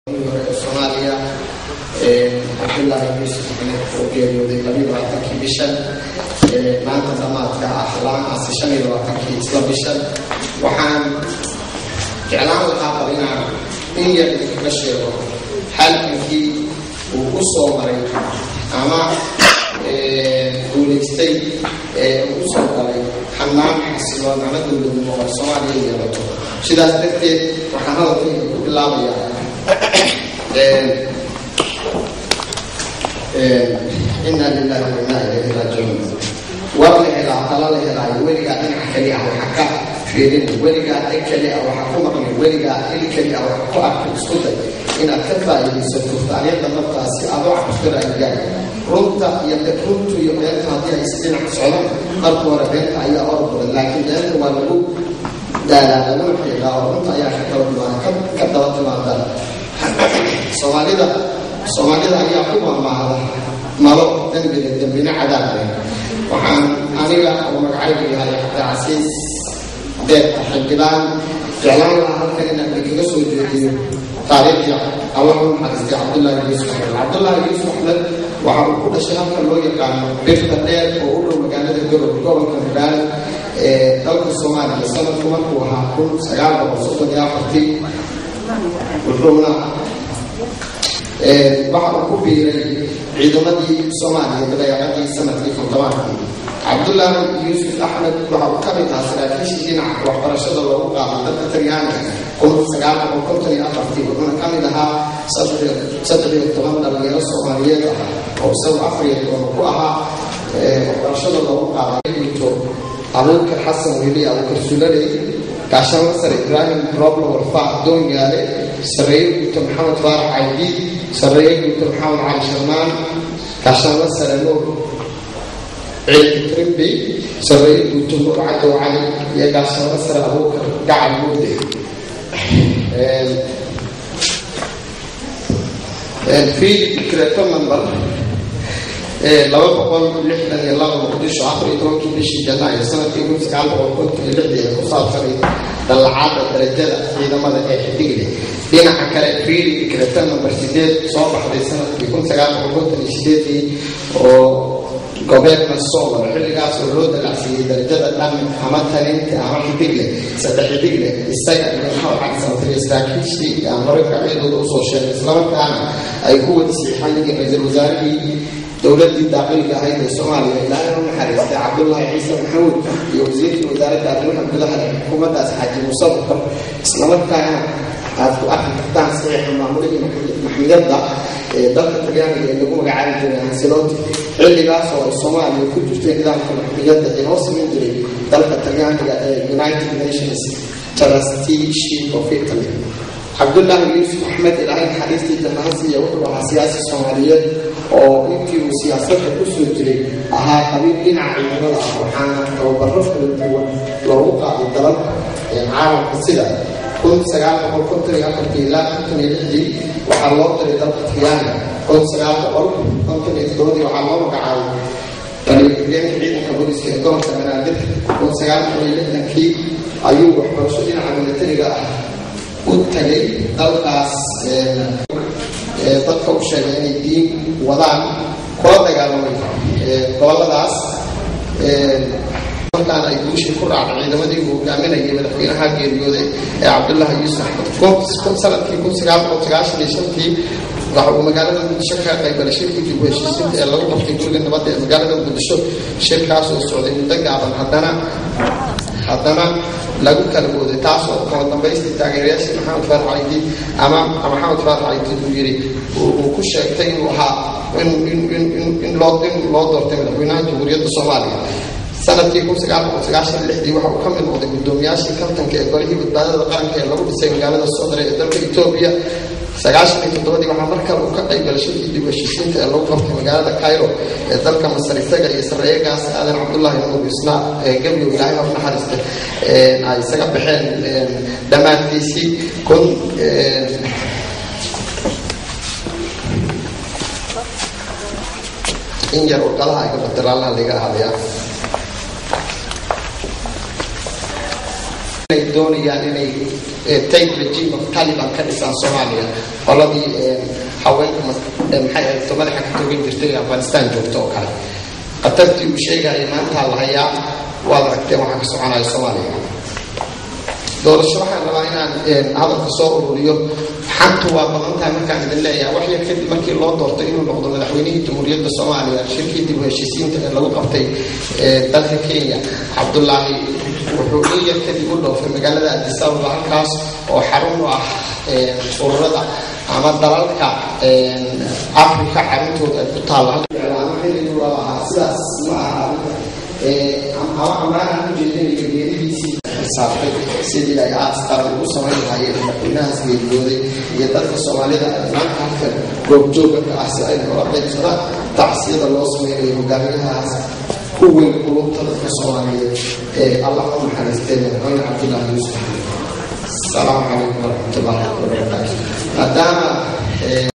soomaaliya cabdullaahi yuusuf axmed oo geeriyooday labiyo labaatankii bishan maanta damaadka ah laamaasi shan iyo labaatankii isla bishan waxaan jeclaan lahaa bal inaan in yar idinkaga sheego halkankii uu ku soo maray ama guulaystay ee uu usoo galay xanaan xasiloon ama dowladnimo oo soomaaliya yeelato sidaas darteed waxaan hadalkayga ku bilaabayaa ina lilahi wa inaa ilayhi raajicuun war la helaa tala la helaayo weligaa dhinac keli ah waxa ka fiirin weligaa dhig keli ah waxa ku maqlin weligaa il keli ah waxa ku arka isku day inaad ka faa'iidaysato taariikhda naftaasi adoo cabsiraagaa runta iyo runtu iyo beenta haddii ay isdhinac socdaan marka hore beenta ayaa or badan laakiin beenta waa lagu daalaa laguna xiiqaa oo runta ayaa ka kala timaada ka daba timaada soomaalida soomaalida ayaa ku maamaahda malo dembina dembina cadaabay waxaan aniga oo magacaygu yahay cabdicasiis beerta xildhibaan jeclaan lahaa halkan inaan idinkaga soo jeediyo taariikhda allah u naxariistay cabdullaahi yuusuf axmed cabdullaahi yuusuf axmed waxa uu ku dhashay halka loo yaqaano birta dheer oo u dhow magaalada gorob gobolka higaan ee dalka soomaaliya sanadku markuu ahaa kun sagaal boqol soddon iyo afartii wuxuuna waxa uu ku biiray ciidamadii soomaaliya dabeecadii sanadkii kontobankii cabdullaahi yuusuf axmed waxa uu ka mid ahaa saraakiishii dhinaca waxbarashada loogu qaaday dalka talyaaniga kun sagaal boqol konton iyo afartii wuxuuna ka mid ahaa saddex iyo toban dhalinyaro soomaaliyeed ah oo isagu afar iyo toban ku ahaa waxbarashada loogu qaaday guto abuukar xasan weli abuukar sulaley gaashaan masar ibraahim roblo warfaac doonyaale sareeye guuto maxamed faarax caydi sareeye guuto maxamed cali sharmaan gaashaan masare nuur ciid trimbi sareeye guuto nuur cadow cali iyo gaashaan masare abuukar gacal muude fiili creto number laba boqol lixdan iyo laba muqdisho afar iyo tobankii bishii janaayo sanadkii kun sagaal boqol konton iyo lixdii ee ku saabsanay dallacaada darajada ciidamada ee xidigle dhinaca kale fiili creto number sideed soo baxday sanadkii kun sagaal boqol konton iyo sideedii oo gobeerna soomar xilligaas oo loo dalacsiiyey darajada dhan ama talinta ama xidigle saddex xidigle isaga iyo maxamed cali samtire saraakiishii aan hore magacyadooda usoo sheegay islamarkaana ay ku wada siixan yihiin ra-iisul wasaarihii dowladii daaqiliga ahayd ee soomaaliya ilaahay u naxariistay cabdullaahi ciise maxamuud iyo wasiirkii wasaaradda arrimaha gudaha ee xukuumaddaas xaaji muuse bukar islamarkaana aad ku arki kartaan saxiixa maamulihii maxmiyadda ee dalka talyaaniga ee lagu magacaabi jiray hansilooti xilligaas oo ay soomaaliya ku jirtay nidaamka maxmiyadda ee loo samayn jiray dalka talyaaniga ee united nations trusteeship of italy cabdullaahi yuusuf axmed ilaahay naxariistii jannahasiiya wuxuu ahaa siyaasi soomaaliyeed oo intii uu siyaasadda ku soo jiray ahaa qabiil dhinaca ciidamada ah waxaana tababaro kala duwan loogu qaaday dalalka caalamka sida kun sagaal boqol konton iyo afartii ilaa konton iyo lixdii waxaa loo diray dalka talyaaniga kun sagaal boqol konton iyo toddobadii waxaa loo magacaabay taliyaxigeenka ciidanka booliska ee gobolka banaadir kun sagaal boqol iyo lixdankii ayuu waxbarasho dhinaca militariga ah u tagay dalkaas dadka u sheegay inay diin wadaan kula dagaalamay goboladaas markaan ay guushii ku raacday ciidamadii uu hogaaminayay madaxweynaha geeriyooday ee cabdullaahi yuusuf axmed sanadkii kun sagaal boqol sagaashan iyo shantii waxa uu magaalada muqdisho ka qaybgalay shirkii dib u heshiisiinta ee lagu qabtay guriga nabadda ee magaalada muqdisho shirkaas oo socday muddo gaaban haddana haddana lagu kala gooday taasoo kala dambaystii taageerayaashii maxamed faarax caydi ama maxamed faarax caydi uu yiri uu ku sheegtay inuu ahaa in loo doortay madaxweynaha jamhuuriyadda soomaaliya sanadkii kun sagaal boqol sagaashan lixdii waxa uu ka mid noqday guddoomiyaashii kabtanka ee golihii badbaadada qaranka ee lagu dhisay magaalada sodre ee dalka etoobiya sagaashan iyo toddobadii waxaa mar kale uu ka qaybgalay shirkii dib heshiisiinta ee lagu qabtay magaalada cairo ee dalka masar isaga iyo sareeyagaas aadan cabdullaahi nuur isna ee gebyow ilaahay ha u naxariista ay isaga baxeen dhammaadkiisii kun in yar warqadaha iga batiraalna liga ahadaya ay doonayaan inay take regime of taliban ka dhisaan soomaaliya qoladii haweenka maxay ahayto madaxa ka togan jirtay afghanistan joogto oo kale khatartii uu sheegaya maantaa la hayaa waad aragteen waxaa ka soconaya soomaaliya doorasho waxaan rabaa inaan hadalka soo ururiyo xantu waa badan tahay markaan idin leeyahay wax yar kadib markii loo doortay inuu noqdo madaxweynihii jamhuuriyadda soomaaliya shirkii dib u heshiisiinta ee lagu qabtay dalka kenya cabdulaahi wuxuu in yar kadib u dhoofay magaalada adisababa halkaas oo xarun u ah ururada ama dalalka africa xaruntooda ay ku taalla sidaas ma aha amaanaan ujeedinayo geeridiisii saartay sidii ay aas qaran ugu samayn lahaayeen madaxweynahaas geeriyooday iyo dadka soomaalida maanta halka goobjooga ka ah si ay noola qaybsadaan tacsiyada loo sameynayo hogaamiyahaas ku weyn qulubta dadka soomaaliyeed ee allah u naxariistay madaxweyne cabdullaahi yuusuf asalaamu calaykum waraxmatullaahi wabarakaatu maadaama